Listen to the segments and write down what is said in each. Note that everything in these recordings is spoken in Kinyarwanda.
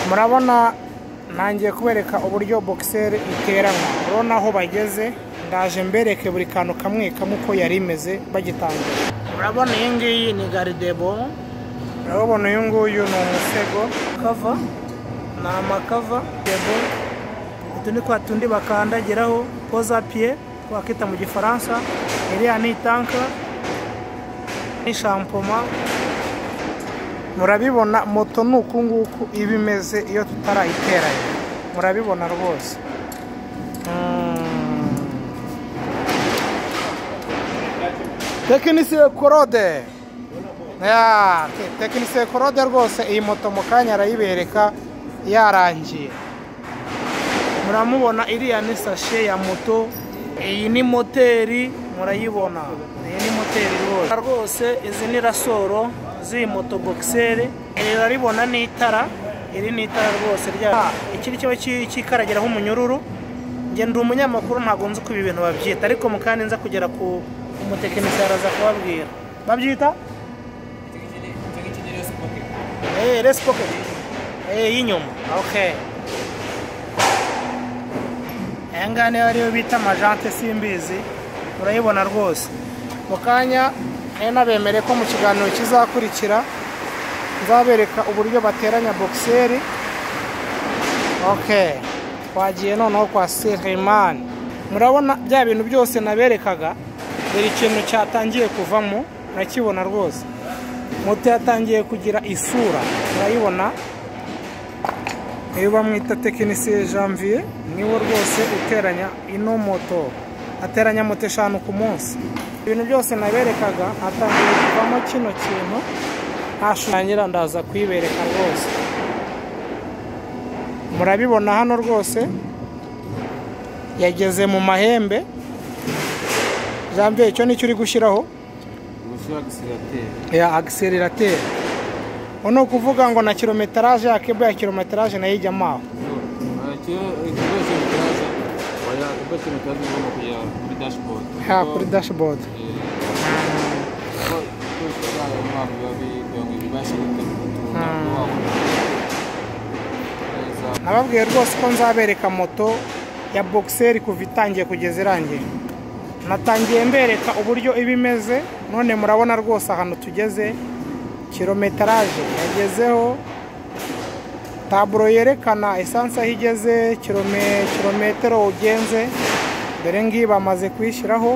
murabona nangiye kubereka uburyo bogiseri iteranwa urabona aho bageze ndaje mbereke buri kantu kamwe kamwe uko yari imeze bagitangira urabona iyi ngiyi ni garidebo urabona uyu nguyu ni umusego kava ni amakava debo utu ni twa tundi bakandagiraho poza piye twakita mu gifaransa iriya ni itanka ni shampoma murabibona moto ni uku nguku iba imeze iyo tutarayiteranya murabibona rwose tekinisiye korode tekinisiye korode rwose iyi moto mu kanya arayibereka yarangiye muramubona iriya ni sashe ya moto iyi ni moteri murayibona iyi ni moteri rwose rwose izi ni rasoro z'iyi moto bogiseri iri uraribona ni itara iri ni itara rwose rya iki ni kimwe cy'ikaragiraho umunyururu ngenda umunyamakuru ntabwo nzi uko ibi bintu babyita ariko mu kandi nza kugera ku umutekinisiye araza kubabwira babyita resi poketi y'inyuma oke aya ngaya niyo ariyo bita amajante simbizi urayibona rwose mu kanya nabemere ko mu kiganiro kizakurikira nzabereka uburyo bateranya bogiseri oke twagiye noneho kwa serimani murabona bya bintu byose naberekaga buri kintu cyatangiye kuvamo murakibona rwose moto yatangiye kugira isura murayibona iyo bamwita tekinisiye janvier niwe rwose uteranya ino moto ateranya moto eshanu ku munsi ibintu byose naberekaga hatangiye kuvamo kino kintu ntashushanyira ndaza kuyibereka rwose murabibona hano rwose yageze mu mahembe jambiye icyo nicyo uri gushyiraho ya agiserirateri uno ukuvuga ngo na kilometeraje ya kebo ya kilometeraje nayo ijyamo aho ha kuri dashibodi nababwiye rwose ko nzabereka moto ya bogiseri kuva itangiye kugeza irangiye natangiye mbereka uburyo iba imeze none murabona rwose ahantu tugeze kilometeraje yagezeho taburo yerekana esanse aho igeze kilometero ugenze dore ngiyi bamaze kuyishyiraho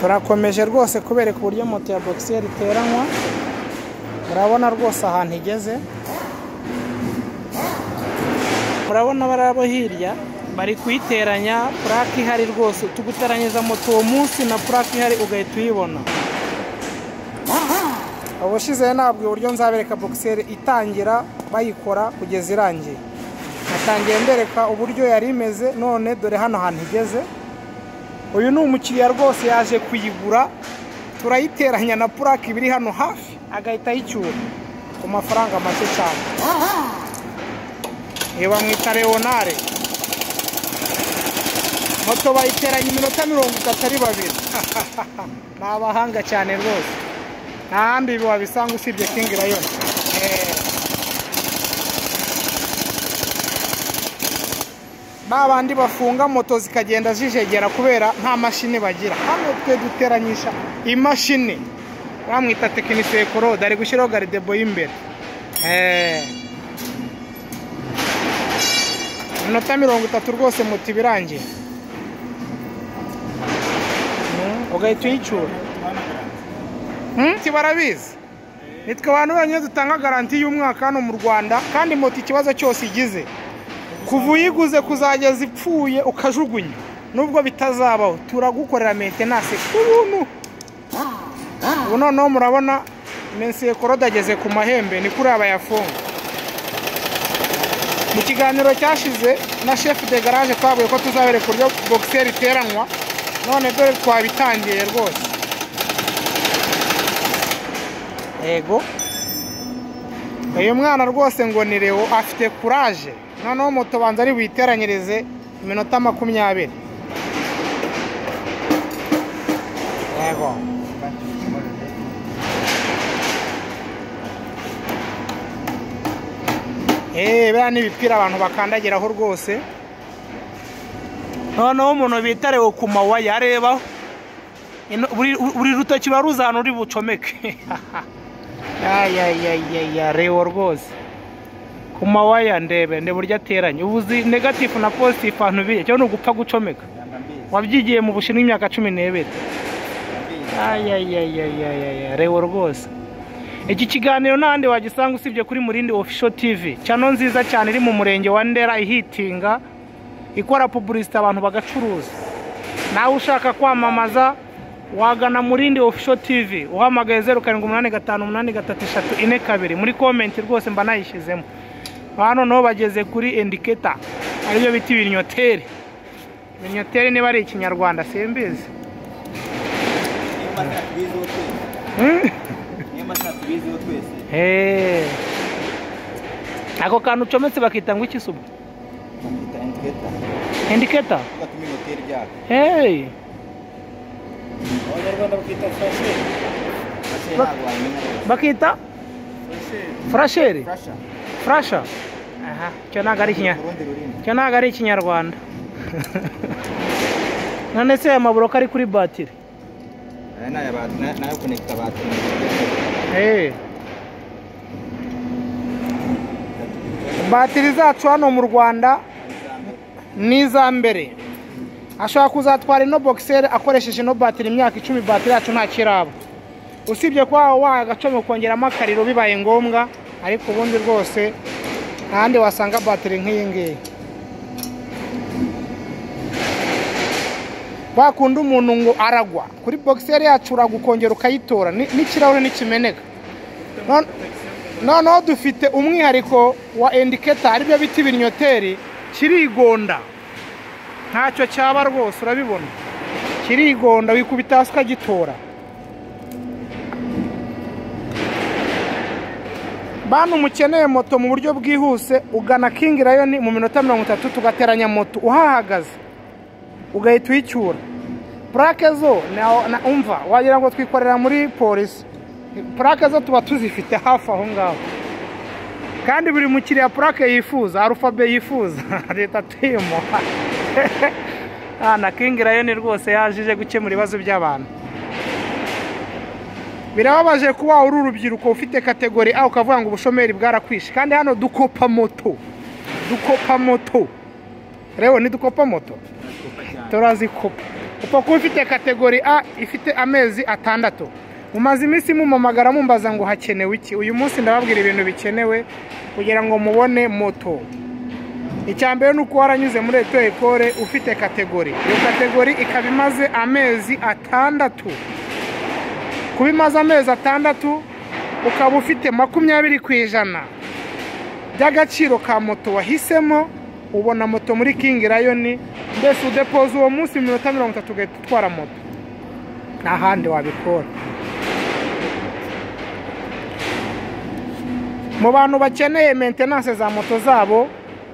turakomeje rwose kubereka uburyo moto ya bogiseri iteranywa murabona rwose ahantu igeze murabona barabo hirya bari kuyiteranya purake ihari rwose tugutaranyiza moto uwo munsi na purake ihari ugahita uyibona ubushize ntabwo uburyo nzabereka bogiseri itangira bayikora kugeza irangiye natangiye mbereka uburyo yari imeze none dore hano hantu igeze uyu ni umukiriya rwose yaje kuyigura turayiteranya na purake ibiri hano hafi agahita ayicyura ku mafaranga make cyane iyo bamwita leonare moto bayiteranya iminota mirongo itatu ari babiri ni abahanga cyane rwose nta handi ibi wabisanga usibye kingi rayoni ba bandi bafunga moto zikagenda zijegera kubera nta mashini bagira hano twe duteranyisha imashini bamwita tekinisiye korode ari gushyiraho garidebo y'imbere iminota mirongo itatu rwose moto iba irangiye ugahita uyicyura barabizi nitwe abantu bonyine dutanga garanti y'umwaka hano mu rwanda kandi moto ikibazo cyose igize kuva uyiguze kuzageza ipfuye ukajugunya nubwo bitazabaho turagukorera mentenanse ku buntu ubu noneho murabona mensiye korode ageze ku mahembe ni kuri abayafunga mu kiganiro cyashize na shefu de garage twavuye ko tuzabereka uburyo bogiseri iteranwa none dore twabitangiye rwose yego uyu mwana rwose ngo ni rewo afite kuraje noneho moto banza ari buyiteranyirize iminota makumyabiri yego eee biriya ni ibipira abantu bakandagiraho rwose noneho umuntu bitarewe ku mawaya arebaho Ino- buri- buri rutoki ruba ruzi ahantu uri bucomeke ya rewo rwose ku mawaya ndebe ndebe buryo ateranye ubuzi negatifu na positifu ahantu biri cyo ni ugupfa gucomeka wabyigiye mu bushinwa imyaka cumi n'ibiri ayayayayaya rewo rwose iki kiganiro n'ahandi wagisanga usibye kuri murindi official tv cyano nziza cyane iri mu murenge wa ndera ihitinga ikora pubulisite abantu bagacuruza nawe ushaka kwamamaza wagana murindi official tv uhamagaye zeru karindwi umunani gatanu umunani gatatu eshatu ine kabiri muri komenti rwose mba nayishyizemo aha noneho bageze kuri indiketa ariyo bita ibinyoteri ibinyoteri niba ari ikinyarwanda simbizi Hmm? Hey. ako kantu ucometse bakita ngo iki suba indiketa hey. bakita furasheri furasha aha icyo ntabwo ari ikinyarwanda icyo ntabwo ari ikinyarwanda none se aya maburoka ari kuri batiri Hey. batiri zacu hano mu rwanda ni iza mbere ashobora kuzatwara ino bogiseri akoresheje ino batiri imyaka icumi batiri yacu nta kiraba usibye kuba wagacomeka ukongeramo akariro bibaye ngombwa ariko ubundi rwose ntahandi wasanga batiri nk'iyi ngiyi bakunda umuntu ngo aragwa kuri bogiseri yacu uragukongera ukayitora ni- n'ikirahure ntikimeneka None- noneho dufite umwihariko wa indiketa aribyo bita ibinyoteri kirigonda ntacyo cyaba rwose urabibona kirigonda wikubita hasi ukagitora bantu mukeneye moto mu buryo bwihuse ugana kingi rayoni mu minota mirongo itatu tugateranya moto uhahagaze ugahita uyicyura purake zo na- na- umva wagira ngo twikorera muri polisi purake zo tuba tuzifite hafi aho ngaho kandi buri mukiriya purake yifuza arufabe yifuza leta tuyimuha Ah, na kingi rayoni rwose yajije gukemura ibibazo by'abantu birababaje kuba uri urubyiruko ufite kategori a ukavuga ngo ubushomeri bwarakwishe kandi hano dukopa moto dukopa moto rero ntidukopa moto turazikopa upfa kuba ufite kategori a ifite amezi atandatu mumaze iminsi mumamagara mumbaza ngo hakenewe iki uyu munsi ndababwira ibintu bikenewe kugira ngo mubone moto icya mbere ni uko waranyuze muri eto ekore ufite kategori iyo kategori ikaba imaze amezi atandatu kuba imaze amezi atandatu ukaba ufite makumyabiri ku ijana by'agaciro ka moto wahisemo ubona moto muri kingi rayoni mbese udepoza uwo munsi mu minota mirongo itatu ugahita utwara moto nta handi wabikora mu bantu bakeneye mentenanse za moto zabo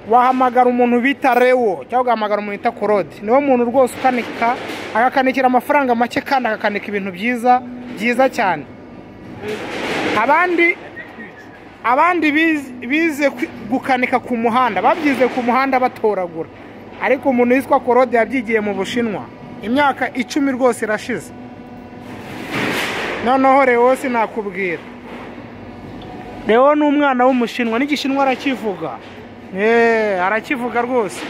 wahamagara umuntu bita rewo cyangwa ugahamagara umuntu bita korode niwo muntu rwose ukanika agakanikira amafaranga make kandi akakanika ibintu byiza byiza cyane abandi abandi biz- bize kwi- gukanika ku muhanda babyize ku muhanda batoragura ariko umuntu witwa korode yabyigiye mu bushinwa imyaka icumi rwose irashize noneho reo sinakubwira reo ni umwana w'umushinwa n'igishinwa arakivuga Eee, arakivuga rwose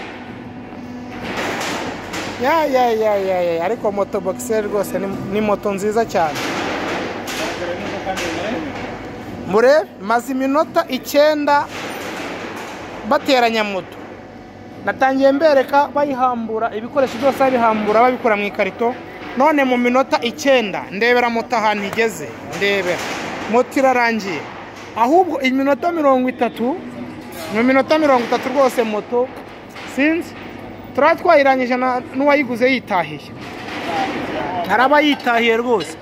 ya ya ya ya ya ariko moto bogiseri rwose ni- ni moto nziza cyane murebe maze iminota icyenda bateranya moto natangiye mbereka bayihambura ibikoresho byose babihambura babikura mu ikarito none mu minota icyenda ndebera moto ahantu igeze ndebera moto irarangiye ahubwo iminota mirongo itatu mu minota mirongo itatu rwose moto sinzi turaba twayirangije na- n'uwayiguze yitahiye hari abayitahiye rwose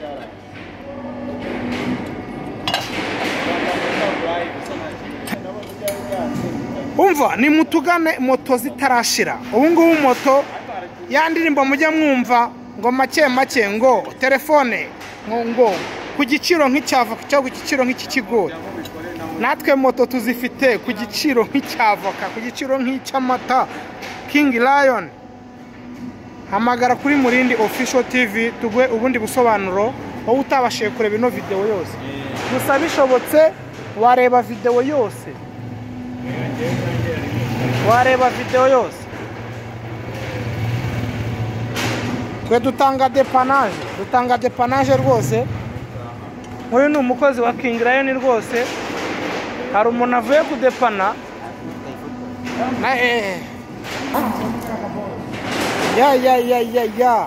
umva ni mutugane moto zitarashira ubu ngubu moto ya ndirimbo mujya mwumva ngo make make ngo telefone ngo ngo ku giciro nk'icyavoka cyangwa ku giciro nk'iki kigori natwe moto tuzifite ku giciro nk'icyavoka ku giciro nk'icy'amata kingi rayoni hamagara kuri murindi ofisho tivi tuguhe ubundi busobanuro wowe utabashije kureba ino videwo yose gusa bishobotse wareba videwo yose wareba videwo yose twe dutanga depanaje dutanga depanaje rwose nk'uyu ni umukozi wa kingi rayoni rwose hari umuntu avuye kudepana na eee ya ya ya ya ya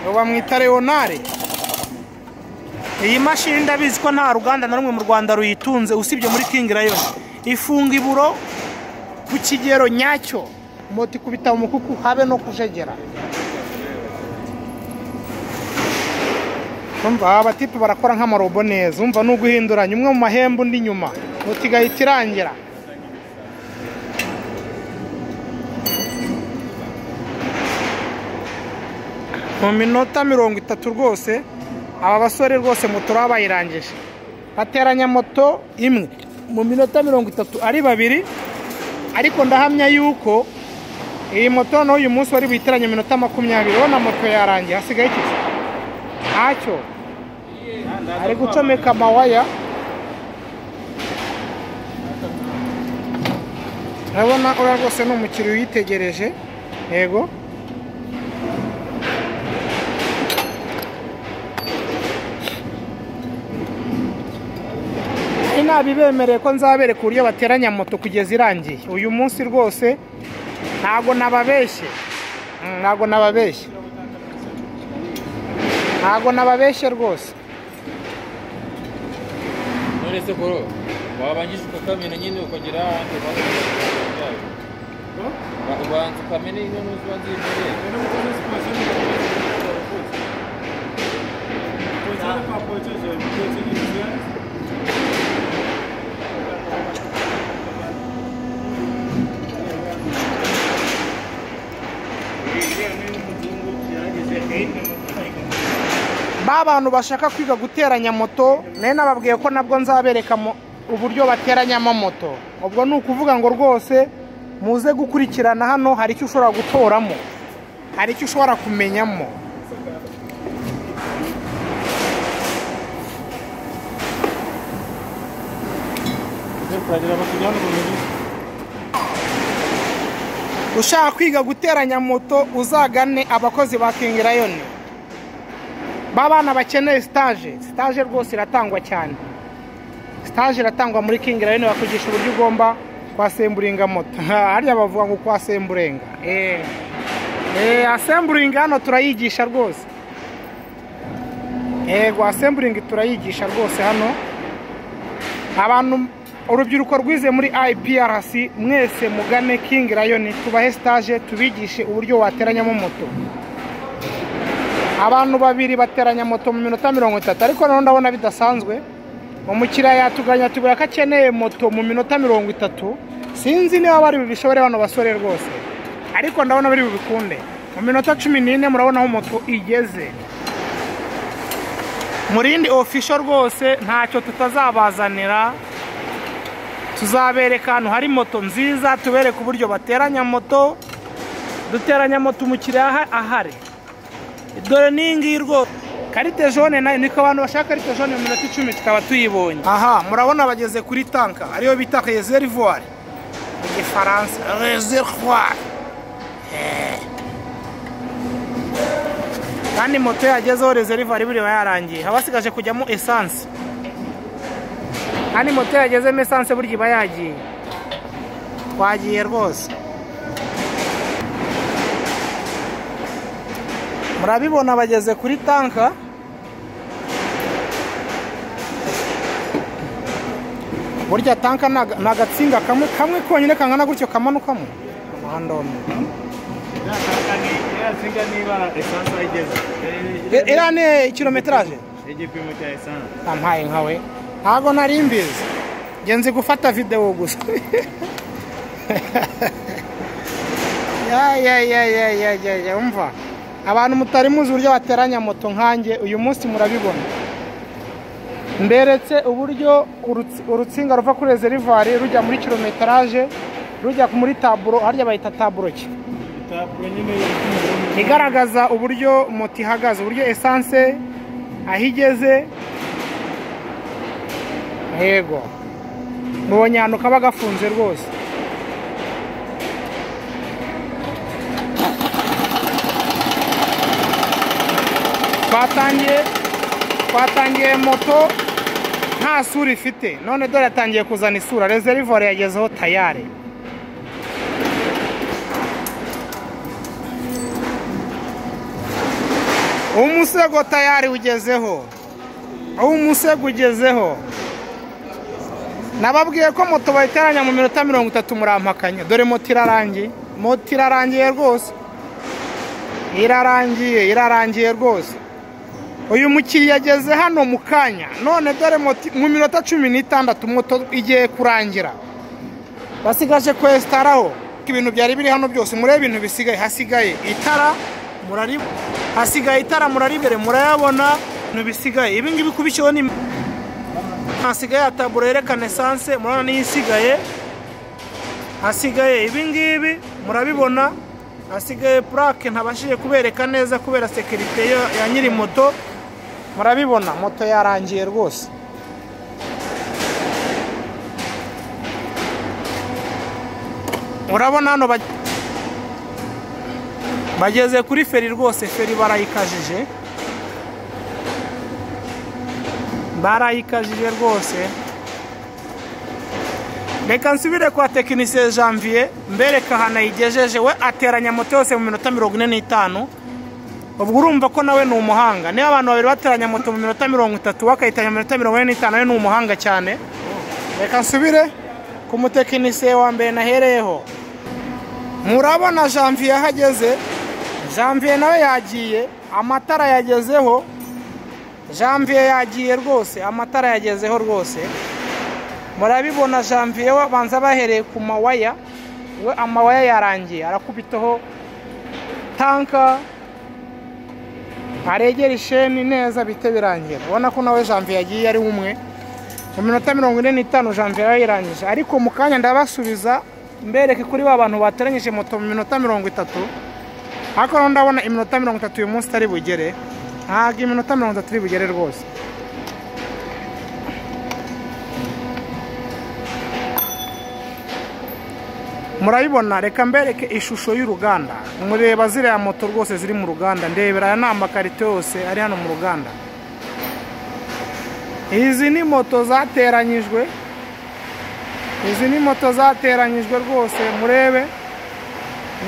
ngo bamwita leonare iyi mashini ndabizi ko nta ruganda na rumwe mu rwanda ruyitunze usibye muri kingi rayoni ifunga iburo ku kigero nyacyo moto ikubita mu mukuku habe no kujegera umva aba batipe barakora nk'amarobo neza umva ni uguhinduranya umwe mu mahembe undi nyuma moto igahita irangira mu minota mirongo itatu rwose aba basore rwose moto baba bayirangije bateranya moto imwe mu minota mirongo itatu ari babiri ariko ndahamya yuko iyi moto noneho uyu munsi wari buyitiranye iminota makumyabiri urabona moto yarangiye hasigaye iki ntacyo ari gucomeka amawaya urabona uriya rwose ni umukiriya uyitegereje yego inabibemereye ko nzabereka uburyo bateranya moto kugeza irangiye uyu munsi rwose ntago nababeshye Mm, ntago nababeshye ntago nababeshye rwose none se koro wabangije ukakamena nyine ukagera ahandi ubanza ukajya ubanza ukamena ino nuzi ubanza uyimereye ba bantu bashaka kwiga guteranya moto nayo nababwiye ko nabwo nzabereka mo- uburyo bateranyamo moto ubwo ni ukuvuga ngo rwose muze gukurikirana hano hari icyo ushobora gutoramo hari icyo ushobora kumenyamo ushaka kwiga guteranya moto uzagane abakozi ba kingi rayoni ba bana bakeneye sitaje sitaje rwose iratangwa cyane sitaje iratangwa muri kingi rayoni bakugisha uburyo ugomba kwasemburinga moto harya bavuga ngo kwasemburenga eee eee asemburinga hano turayigisha rwose yego asemburingi turayigisha rwose hano abantu urubyiruko rwize muri iprc mwese mugane kingi rayoni tubahe sitaje tubigishe uburyo wateranyamo moto abantu babiri bateranya moto mu minota mirongo itatu ariko noneho ndabona bidasanzwe umukiriya yatuganya atubwira ko akeneye moto mu minota mirongo itatu sinzi niba bari bubishobore bano basore rwose ariko ndabona bari bubikunde mu minota cumi n'ine murabona aho moto igeze mu rindi ofisho rwose ntacyo tutazabazanira tuzabereka ahantu hari moto nziza tubereke uburyo bateranya moto duteranya moto umukiriya aha- ahari dore ni iyi ngiyi rwose karite jone nayo niko abantu bashaka karite jone mu minota icumi tukaba tuyibonye aha murabona bageze kuri tanka ariyo bita reservoir mu gifaransa reservoir Eh. kandi moto yagezeho reservoir buriya yarangiye haba hasigaje kujyamo esanse kandi moto yagezemo esanse burya iba yagiye twagiye rwose murabibona bageze kuri tanka burya tanka ni aga- ni agatsinga kamwe kamwe konyine kangana gutyo kamanukamo umuhanda wa Muhanga. singa niba esansi ayigeze E- iriya ni kilometeraje igipimo cya esansi ampaye nkawe ntabwo nari mbizi njye nzi gufata videwo gusa ya ya ya ya ya ya ya umva abantu mutari muzi uburyo bateranya moto nkanjye uyu munsi murabibona mberetse uburyo urutsi- urutsinga ruva kuri rezerivare rujya muri kilometeraje rujya muri taburo harya bahita taburo ki taburo nyine y'urukundo igaragaza uburyo moto ihagaze uburyo esanse aho igeze yego mubonye ahantu kaba gafunze rwose twatangiye twatangiye moto nta sura ifite none dore yatangiye kuzana isura rezerivore yagezeho tayare umusego tayari ugezeho umusego ugezeho nababwiye ko moto bayiteranya mu minota mirongo itatu murampakanya dore moto irarangiye moto irarangiye rwose irarangiye irarangiye rwose uyu mukiriya ageze hano mu kanya none dore moto mu minota cumi n'itandatu moto igiye kurangira basigaje kwesitaraho ibintu byari biri hano byose murebe ibintu bisigaye hasigaye itara murari hasigaye itara muraribere murayabona ibintu bisigaye ibi ngibi kubishyiho ni hasigaye ya taburo yerekana esanse murabona niyo isigaye hasigaye ibi ngibi murabibona hasigaye purake ntabashije kubereka neza kubera sekirite ya- ya nyiri moto murabibona moto yarangiye rwose urabona hano bag- bageze kuri feri rwose feri barayikajije barayikajije rwose reka nsubire kwa tekinisiye janvier mbereka ahantu ayigejeje we ateranya moto yose mu minota mirongo ine n'itanu ubwo urumva ko nawe ni umuhanga niba abantu babiri bateranya moto mu minota mirongo itatu we akayiteranya mu minota mirongo ine n'itanu we ni umuhanga cyane reka nsubire ku mutekinisiye wa mbere nahereyeho murabona janvier aho ageze janvier nawe yagiye amatara yagezeho janvier yagiye rwose amatara yagezeho rwose murabibona janvier we banza bahereye ku mawaya we amawaya yarangiye arakubitaho tanka aregera isheni neza bite birangira ubona ko nawe janvier yagiye ari umwe mu minota mirongo ine n'itanu janvier yayirangije ariko mu kanya ndabasubiza mbereke kuri ba bantu bateranyije moto mu minota mirongo itatu ariko rero ndabona iminota mirongo itatu uyu munsi itari bugere ntabwo iminota mirongo itatu iri bugere rwose murabibona reka mbereke ishusho y'uruganda mureba ziriya moto rwose ziri mu ruganda ndebera aya ni amakarito yose ari hano mu ruganda izi ni moto zateranyijwe izi ni moto zateranyijwe rwose murebe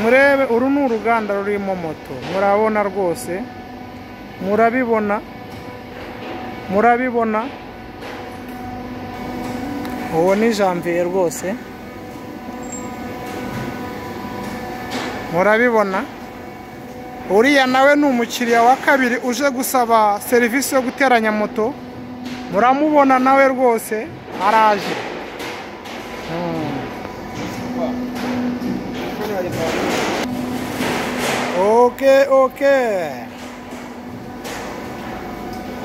murebe uru ni uruganda rurimo moto murabona rwose murabibona murabibona uwo ni janvier rwose murabibona uriya nawe ni umukiriya wa kabiri uje gusaba serivisi yo guteranya moto muramubona nawe rwose araje oke oke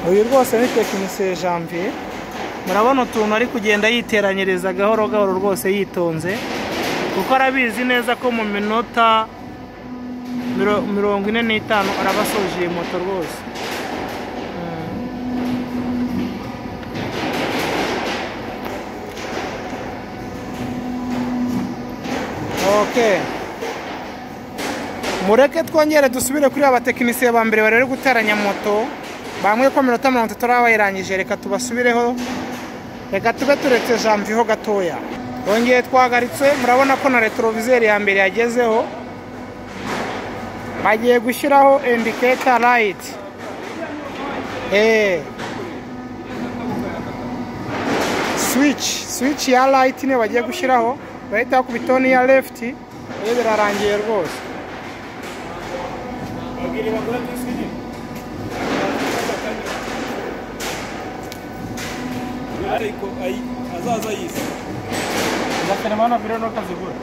uyu rwose ni tekinisiye janvier murabona utuntu ari kugenda yiteranyiriza gahoro gahoro rwose yitonze kuko arabizi neza ko mu minota miro- mirongo ine n'itanu arabasoje iyi moto rwose ok mureke twongere dusubire kuri abatekinisiye ba mbere bari guteranya moto bamwe ko minota mirongo itatu baba bayirangije reka tubasubireho reka tube turetse janviyeho gatoya twongeye twahagaritse murabona ko na retroviseri ya mbere yagezeho bagiye gushyiraho indiketa rayiti swici swici ya rayiti niyo bagiye gushyiraho bahita ku bitoni ya lefuti rero birarangiye rwose babwira bagura disiki ariko ayi- azaza yise zakanamana biro no kazigura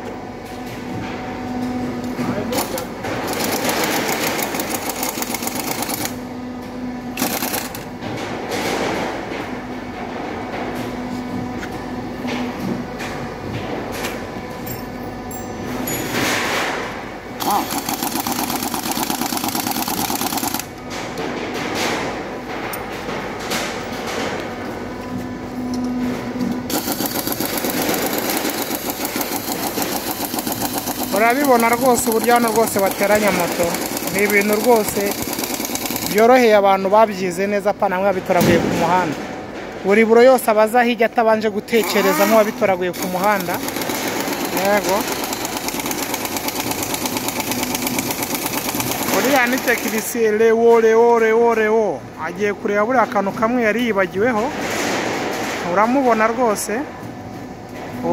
urabibona rwose uburyo hano rwose bateranya moto ni ibintu rwose byoroheye abantu babyize neza apana nk'ababitoraguye ku muhanda buri buro yose aba aza hirya atabanje gutekereza nk'uwabitoraguye ku muhanda yego uriya ni tekinisiye rewo rewo rewo rewo agiye kureba buriya kantu kamwe yari yibagiweho uramubona rwose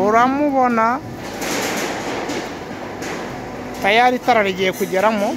uramubona tayari itara rigiye kugeramo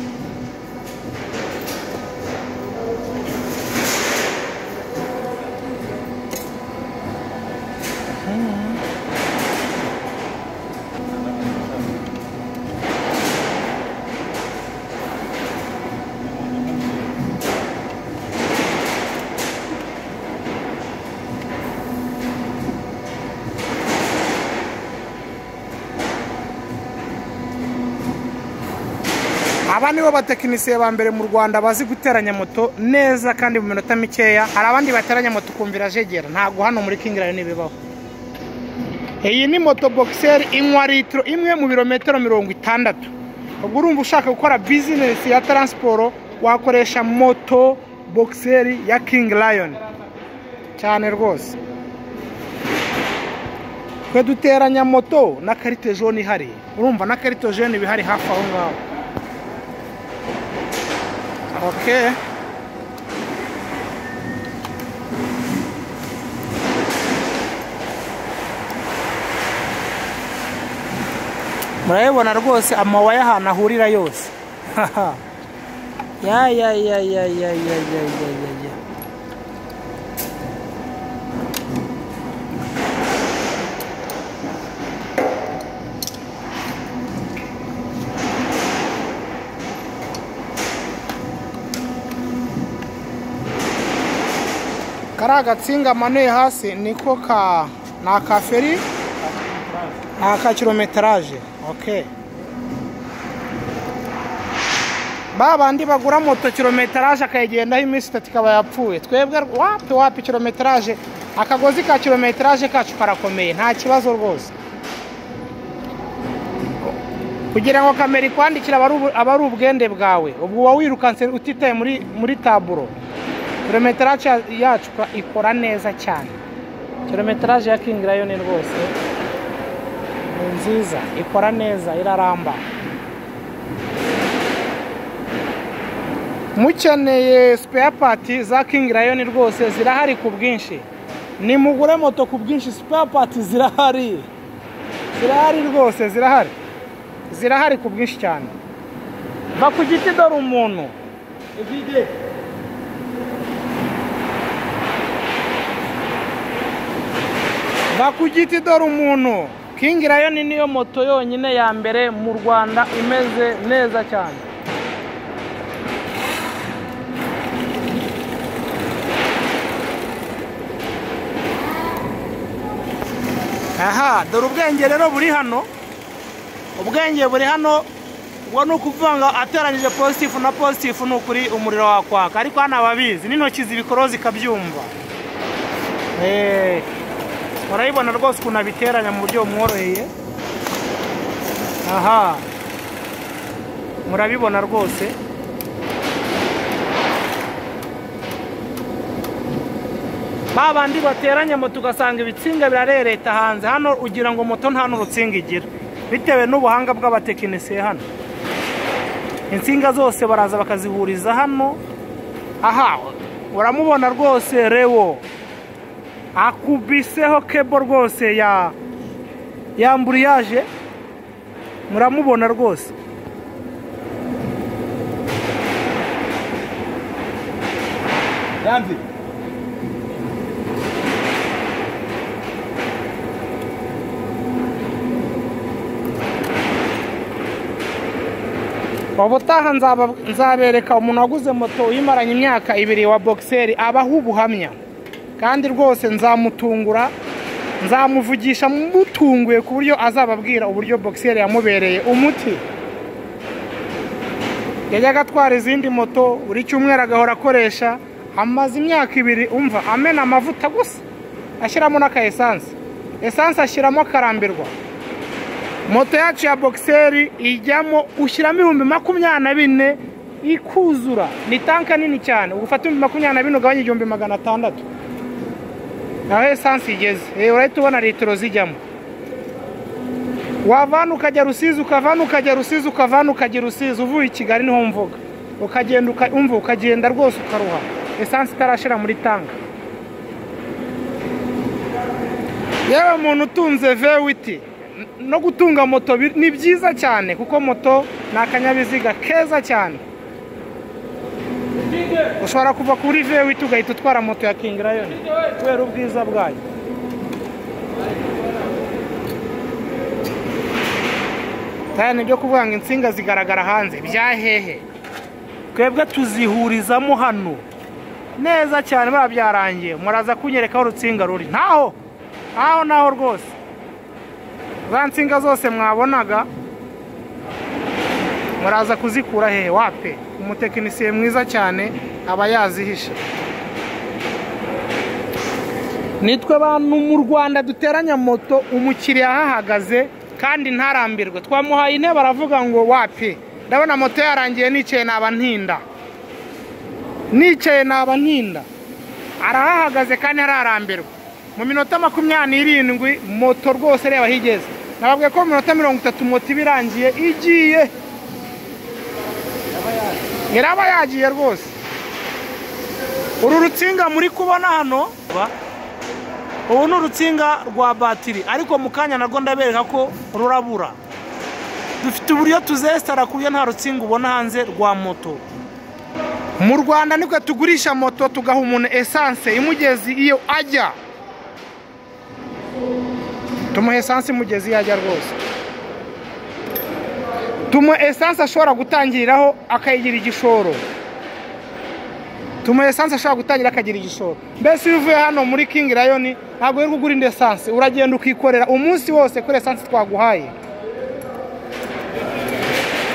aba nibo batekinisiye ba mbere mu rwanda bazi guteranya moto neza kandi mu minota mikeya hari abandi bateranya moto ukumvira jegera ntabwo hano muri kingirayo ntibibaho iyi ni moto bogiseri inywa litiro imwe mu birometero mirongo itandatu ubwo urumva ushaka gukora bizinesi ya taransiporo wakoresha moto bogiseri ya kingi rayoni cyane rwose twe duteranya moto na karite jone ihari urumva na karite jone iba ihari hafi aho ngaho Okay. murabibona rwose amawaya ahantu ahurira yose Haha. ya ya ya ya ya ya ya ya ya ya kariya gatsinga amanuye hasi niko ka ni aka feri ni aka kilometeraje oke ba bandi bagura moto kilometeraje akayigendaho iminsi itatu ikaba yapfuye twebwe wapi wapi kilometeraje akagozi ka kilometeraje kacu karakomeye nta kibazo rwose kugira ngo kamera ikwandikire aba ari ubu- aba ari ubwende bwawe ubwo uba wirukanse utitaye muri muri taburo kilometeraje yacu ka- ikora neza cyane kilometeraje ya kingi rayoni rwose ni nziza ikora neza iraramba mukeneye sipeya pati za kingi rayoni rwose zirahari ku bwinshi nimugure moto ku bwinshi sipeya pati zirahari zirahari rwose zirahari zirahari ku bwinshi cyane va ku giti dore umuntu va ku giti dore umuntu kingi rayoni niyo moto yonyine ya mbere mu rwanda imeze neza cyane aha dore ubwenge rero buri hano ubwenge buri hano ubwo ni ukuvuga ngo ateranyije positifu na positifu ni ukuri umuriro wakwaka ariko hano ababizi n'intoki zibikoro zikabyumva Eh, murabibona rwose ukuntu abiteranya mu buryo bumworoheye aha murabibona rwose ba bandi bateranya moto ugasanga ibitsinga birarereta hanze hano ugira ngo moto nta n'urutsinga igira bitewe n'ubuhanga bw'abatekinisiye hano insinga zose baraza bakazihuriza hano aha uramubona rwose rewo akubiseho kebo rwose ya yamburiyaje muramubona rwose Rambi. ubutaha nzaba- nzabereka umuntu waguze moto yimaranye imyaka ibiri wa bogiseri abaho ubuhamya kandi rwose nzamutungura nzamuvugisha mutunguye ku buryo azababwira uburyo bogiseri yamubereye umuti yajyaga atwara izindi moto buri cyumweru agahora akoresha amaze imyaka ibiri umva amena amavuta gusa ashyiramo n'aka esanse esanse ashyiramo akarambirwa moto yacu ya bogiseri ijyamo ushyiramo ibihumbi makumyabiri na bine ikuzura ni tanka nini cyane ugufata ibihumbi makumyabiri na bine ugabanya igihumbi magana atandatu naho esanse igeze Eh, urahita ubona litiro zijyamo wavana ukajya rusizi ukavana ukajya rusizi ukavana ukajya rusizi uvuye i kigali niho mvuga ukagenda uka- umva ukagenda rwose ukaruha esanse itarashira muri tanka yewe muntu utunze vewiti no gutunga moto bi- ni byiza cyane kuko moto ni akanyabiziga keza cyane ushobora kuva kuri vewiti ugahita utwara moto ya kingi rayoni kubera ubwiza bwayo kandi ibyo kuvuga ngo insinga zigaragara hanze bya hehe twebwe tuzihurizamo hano neza cyane biba byarangiye muraza kunyereka aho urutsinga ruri ntaho ntaho naho rwose za nsinga zose mwabonaga muraza kuzikura hehe wape umutekinisiye mwiza cyane aba yazihishe nitwe bantu mu rwanda duteranya moto umukiriya ahahagaze kandi ntarambirwe twamuhaye intebe aravuga ngo wapi ndabona moto yarangiye nicaye naba ntinda nicaye naba ntinda arahahagaze kandi ararambirwa mu minota makumyabiri n'irindwi moto rwose reba aho igeze nababwiye ko mu minota mirongo itatu moto iba irangiye igiye iraba yagiye rwose uru rutsinga muri kubona hano ubu ni urutsinga rwa batiri ariko mu kanya narwo ndabereka ko rurabura dufite uburyo tuzesitara ku buryo nta rutsinga ubona hanze rwa moto mu rwanda nibwo tugurisha moto tugaha umuntu esanse imugezi iyo ajya tumuha esanse imugezi iyo ajya rwose tumuha esanse ashobora gutangiriraho akayigira igishoro tuma esanse ashobora gutangira akagira igishoro mbese iyo uvuye hano muri king rayoni ntabwo wirirwa ugura indi esanse uragenda ukikorera umunsi wose kuri esanse twaguhaye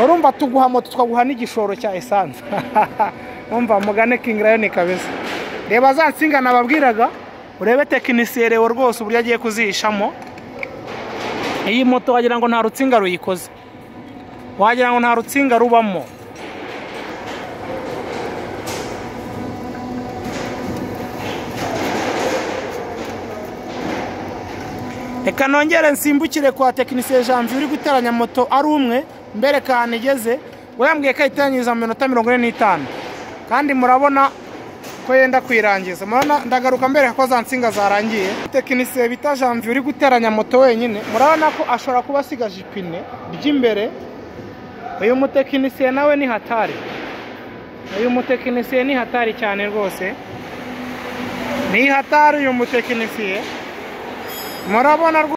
urumva tuguha moto tukaguha n'igishoro cya esanse umva mugane king rayoni kabisa reba za nsinga nababwiraga urebe tekinisiye rewo rwose uburyo agiye kuzihishamo iyi moto wagira ngo nta rutsinga ruyikoze wagira ngo nta rutsinga rubamo reka nongere nsimbukire kwa tekinisiye janvier uri guteranya moto ari umwe mbereka ahantu igeze wayambwiye ko ayiteranyiriza mu minota mirongo ine n'itanu kandi murabona ko yenda kuyirangiza murabona ndagaruka mbereka ko za nsinga zarangiye tekinisiye bita janvier uri guteranya moto wenyine murabona ko ashobora kuba asigaje ipine ry'imbere uyu mutekinisiye nawe ni hatari uyu mutekinisiye ni hatari cyane rwose ni hatari uyu mutekinisiye murabona rwose